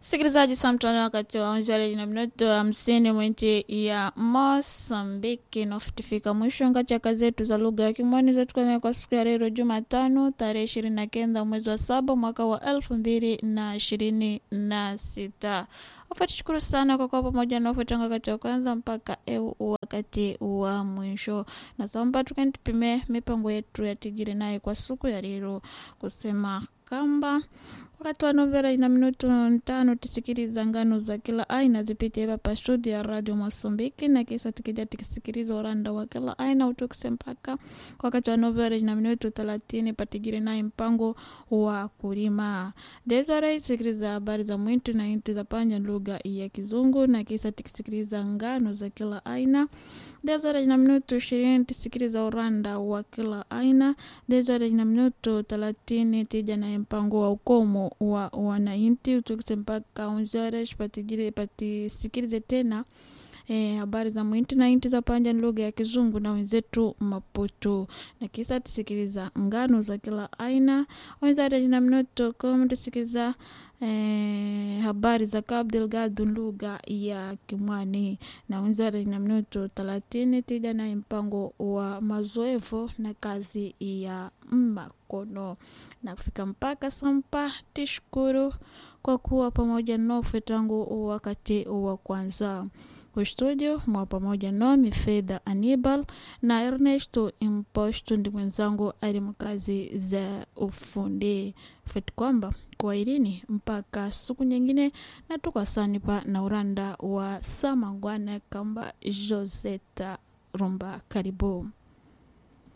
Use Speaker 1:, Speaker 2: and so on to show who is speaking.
Speaker 1: Msikilizaji, saa mtano wakati wa onjari na minuto hamsini mwinti ya Mosambiki nafutifika mwisho ngachaka zetu za lugha ya Kimwani zetukana kwa siku ya leo Jumatano tarehe ishirini na kenda mwezi wa saba mwaka wa elfu mbili na ishirini na sita. Wafatushukuru sana kwa kuwa pamoja na ufuatanga wakati wa kwanza mpaka eu wakati wa mwisho, na samba tukantipime mipango yetu ya tijiri naye kwa siku ya leo kusema kamba wakati wa novela ina minutu ntano tisikiliza ngano za kila aina zipitie hapa studio ya radio Mosambiki, na kisa tukija tikisikiliza uranda wa kila aina utukise mpaka wakati wa novela ina minutu thelathini patigiri naye mpango wa kulima desore sikiliza habari za mwitu na inti za panja lugha ya Kizungu, na kisa tikisikiliza ngano za kila aina desore ina minutu ishirini tisikiliza uranda wa kila aina desore ina minutu thelathini tija naye mpango wa ukomo wa wananchi utukise mpaka unzore patigire patisikilize tena eh, habari za mwinti na inti za panja ni lugha ya Kizungu na wenzetu Maputo, na kisa tusikiliza ngano za kila aina wenzare jina mnoto kom tusikiliza eh, habari za Cabo Delgado lugha ya Kimwani na wenzare jina mnoto thelathini tija na mpango wa mazoevu na kazi ya makono na kufika mpaka sampa. Tishukuru kwa kuwa pamoja nofe tangu wakati wa kwanza studio mwa pamoja nami Fedha Anibal na Ernesto Imposto ndi mwenzangu ali mkazi za ufundi feti kwamba kwailini mpaka siku nyingine na tukasanipa na uranda wa samangwana kamba Joseta Rumba karibu